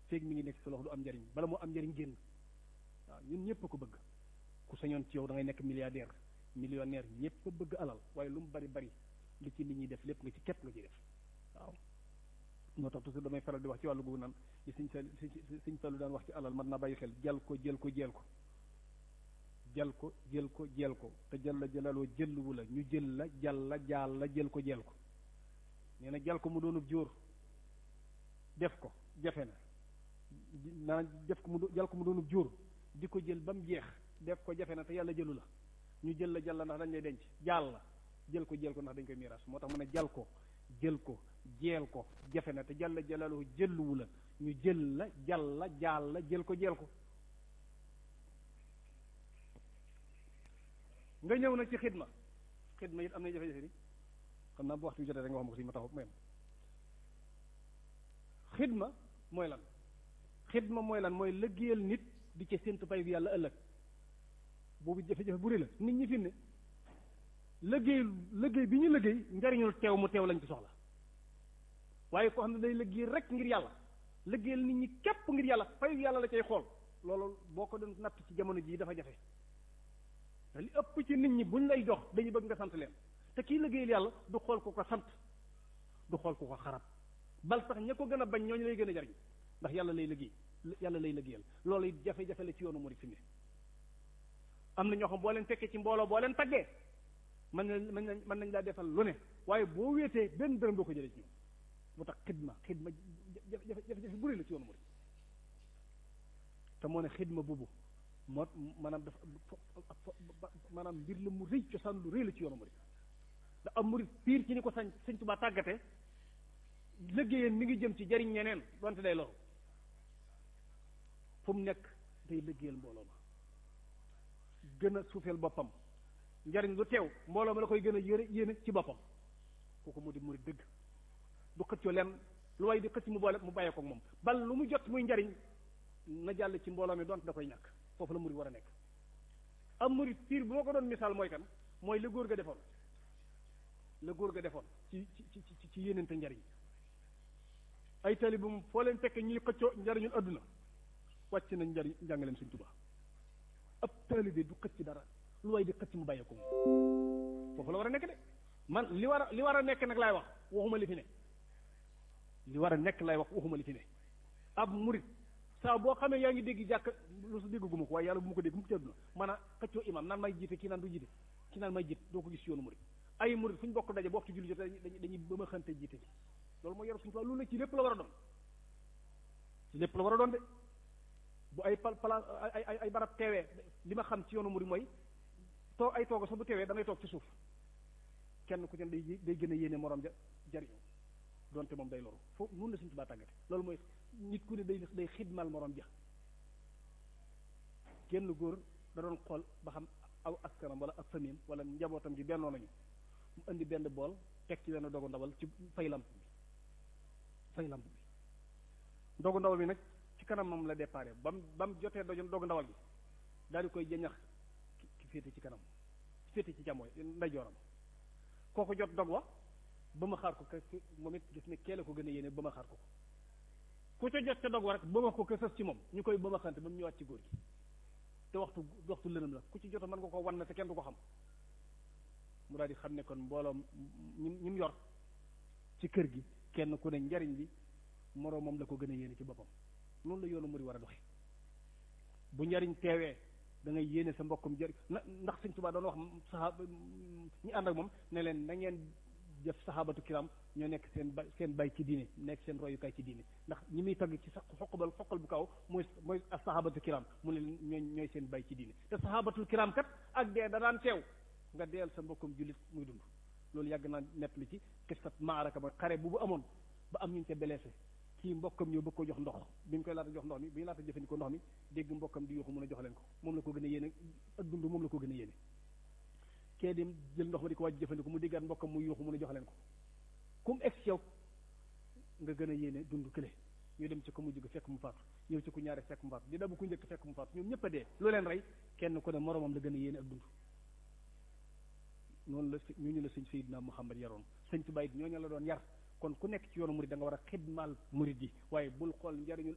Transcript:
feeg mi ngi nekk sa loxo du am njariñ bala moo am njariñ génn waaw ñun ñëpp a ko bëgg ku sañoon ci yow da ngay nekk milliardaire millionnaire ñëpp a bëgg alal waaye lu mu bari bari li ci nit ñi def lépp nga ci képp nga ci def waaw moo tax toujours damay faral di wax ci wàllu googu naan yi suñ sa suñ fallu daan wax ci alal man naa bàyyi xel jal ko jël ko jeel ko jal ko jël ko jeel ko te jal la jëlaloo jëlluwu la ñu jël la jal la jaal la jël ko jeel ko nee na jal ko mu doonub jóor def ko jafe na naa def ko mu jal ko mu doonub jóor di ko jël ba mu jeex def ko jafe na te yàlla jëlu la ñu jël la jal la ndax dañ lay denc jaal la jël ko jël ko ndax dañ koy miiras moo tax mu ne jal ko jël ko jeel ko jafe na te jàlla jalaaluhu jëlluwu la ñu jël la jal la jaal la jël ko jeel ko nga ñëw nag ci xidma xidma it am na jafe-jafe di xam naa bu waxtu bi jotee rek nga wax ma ko si ma taxaw même xidma mooy lan xidma mooy lan mooy lëggéeyal nit di ci séntu pay bi yàlla ëllëg boobu jafe-jafe bu rëy la nit ñi fi ne lëggéey lëggéey bi ñu lëggéey njariñul teew mu teew lañ ci soxla waaye koo xam ne day lëggéey rek ngir yàlla lëggéeyal nit ñi képp ngir yàlla fayu yàlla la cay xool loolu boo ko doon natt ci jamono jii dafa jafe te li ëpp ci nit ñi buñ lay jox dañuy bëgg nga sant leen te kii lëggéeyal yàlla du xool ku ko sant du xool ku ko xarab bal sax ña ko gën a bañ ñooñu lay gën a jariñ ndax yàlla lay lëggéey yàlla lay lëggéeyal loolu it jafe-jafe la ci yoonu murid fi mu ne am na ñoo xam boo leen fekkee ci mbooloo boo leen taggee mën nañ mën nañ mën nañ laa defal lu ne waaye boo wéetee benn dërëm doo ko jëlee ci ñoom mu tax xidma xidma jafe-jafe bu rëy la ci yoonu murid te moo ne xidma boobu moo maanaam dafa maanaam mbir la mu rëy cosaan lu rëy la ci yoonu murid da am murid piir ci ni ko sañ sëñ Tuubaa tàggate liggéeyam mi ngi jëm ci jariñ ñeneen donte day loru fu mu nekk day liggéeyal mbooloo ma gën a suufeel boppam njariñ lu teew mbooloo ma la koy gën a yére yéene ci boppam kooku mu di murid dëgg du xëccoo leen lu way di xëcc mu boole mu bàyyee ko moom bal lu mu jot muy njariñ na jàll ci mbooloo mi donte da koy ñàkk foofu la murid war a nekk am murid piir bu ma ko doon misaal mooy kan mooy la góor ga defoon la góor ga defoon ci ci ci ci yéenente njariñ ay tali bu mu foo leen fekk ñuy xëccoo njariñul adduna wàcc nañ njariñ njàngaleem Sëñ Tuubaa ab taalibe du xëcc dara lu way di xëcc mu bàyyee ko moom foofu la war a nekk de man li war a li war a nekk nag laay wax waxuma li fi ne li war a nekk laay wax waxuma li fi ne ab murit saa boo xamee yaa ngi dégg jàkk lu su dégg guma ko waaye yàlla bu ma ko dégg mu ci àdduna man a xëccoo imam naan may jiite kii naan du jiite kii naan may jiite doo ko gis yoonu murit ay murit fu ñu bokk daje boo waxtu julli jot dañuy dañuy ba ma xante jiite ji loolu mooy yor suñu fa loolu nag ci lépp la war a doon ci lépp la war a doon de bu ay pal pala ay ay ay barab teewee li ma xam ci yoonu murit mooy toog ay tooga sax bu teewee da ngay toog ci suuf kenn ku ci ne day day gën a yéene morom ja jariñu donte moom day loru foofu nun la suñu tubaa tàggate loolu mooy nit ku ne day day xidmal morom ja kenn góor da doon xool ba xam aw askanam wala ak famille wala njabootam ji bennoo nañu mu indi benn bool teg ci benn dogu ndawal ci fay lamp bi fay lamp bi dogu ndawal bi nag ci kanam moom la déparé ba mu ba mu jotee doju dogu ndawal bi daal di koy jëñax ki féete ci kanam féete ci càmmooy ndeyjooram kooku jot dog wa ba ma xaar ko ka moom it gis ne keele ko gën a yéene ba ma xaar ko ko ku ca jot ca dog wa rek ba ma ko ka sës ci moom ñu koy ba ma xante ba mu ñëwaat ci góor gi te waxtu waxtu lënam la ku ci jota mën nga ko wan na te kenn du ko xam mu daal di xam ne kon mbooloom ñi ñi mu yor ci kër gi kenn ku ne njariñ bi moroomam la ko gën a yéene ci boppam noonu la yoonu muri war a doxe bu njariñ teewee da ngay yéene sa mbokkum jëri na ndax Sëñ Tuubaa doon wax saxaaba ñi ànd ak moom ne leen na ngeen def saxaabatu kiram ñoo nekk seen bay seen bay ci diine nekk seen royukaay ci diine ndax ñi muy tagg ci sax xoqbal xoqal bu kaw mooy mooy saxaabatu kiram mu ne leen ñooy ñooy seen bay ci diine te saxaabatul kiram kat ak dee da daan teew nga deel sa mbokkum jullit muy dund loolu yàgg naa nett li ci kisat maaraka ba xare bu bu amoon ba am ñu te blessé kii mbokkam ñëw bëgg ko jox ndox bi ñu koy laata jox ndox mi bi ñu laata jëfandikoo ndox mi dégg mbokkam di yuuxu mun a jox leen ko moom la ko gën a yéene ak dund moom la ko gën a yéene kee dem jël ndox ma di ko wàcc jëfandikoo mu déggaat mbokkam muy yuuxu mun a jox leen ko kum ex yow nga gën a yéene dund kële ñu dem ci ko mu jóg fekk mu faatu ñëw ci ku ñaare fekk mu faatu di dabu ku njëkk fekk mu faatu ñoom ñëpp a dee lu leen rey kenn ku ne moromam la gën a yéene ak dund noonu la ñooñu la sëñ Seydina Muhammad yaroon sëñ Tuubaa it ñooñu la doon yar kon ku nekk ci yoonu murid da nga war a xidmaal murid yi waaye bul xool njariñul